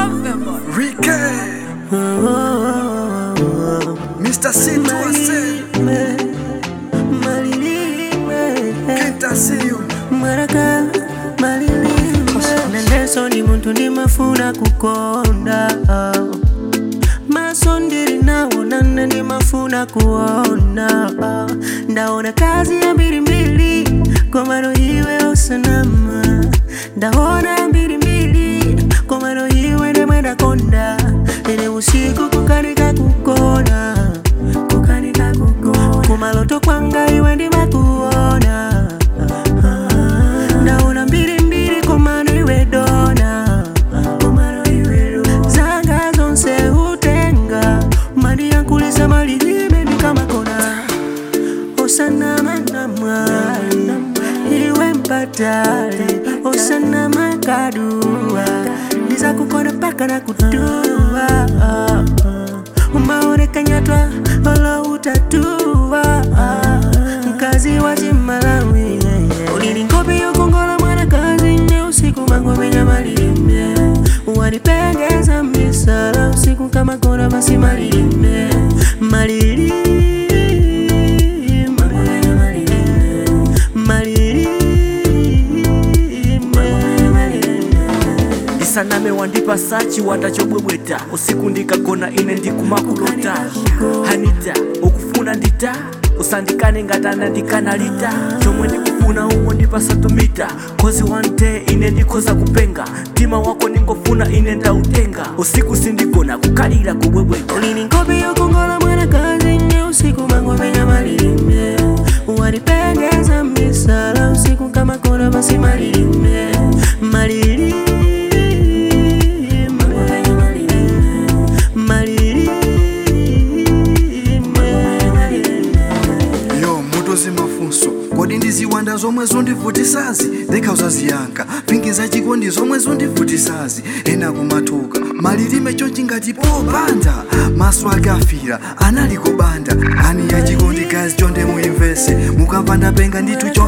Ricky, Mr. Situase, can't I see you? naneso ni muntu ndimafuna kukonda maso ndiri nawo nane ndimafuna kuona ndaona kazi ya mbirimbiri komano iwe osanama ndaona mbirimbiri komano iwe ndemwendakonda ine usiku kukanika kukona kukanika kukona kumaloto kwanga iwe ndimakuona ndaona mbirimbiri komano iwe dona komano iwe dona zanga zonse utenga mali yankulisa malilime ndikamakona osanama mwali iwe mpatali osanama kadua niza kukona paka na kutua umaonekanyatwa olo utatua mkazi wa chimalawi ulini ngopi yokongola mwanakazi nye usiku mangomenya malilime wanipengeza misala usiku kama kona basi malilime malilime isaname wandipa sachi watachobwebweta usiku ndikagona ine ndikumakulota hanita ukufuna ndita usandikane ngatana ndikanalita chomwe ndikufuna umo ndipasatumita kozi one day ine ndikhoza kupenga mtima wako ningofuna ine ndautenga usiku sindigona kukalira kubwebweta ulini ngopi yokongola mwanakazi nye usiku mangomenya malilime wanipengeza misala usiku kama kona basi malilime malilime malilime yo moto zimafunso kodi ndiziwanda zomwe zondivutisazi ndikhauza ziyankha pingi zachikondi zomwe zondivutisazi ena kumatuka malilime chonchi ngati popanda maso ake afira anali kubanda ani yachikondi gazi chonde muimvese mukamva ndapenga ndithu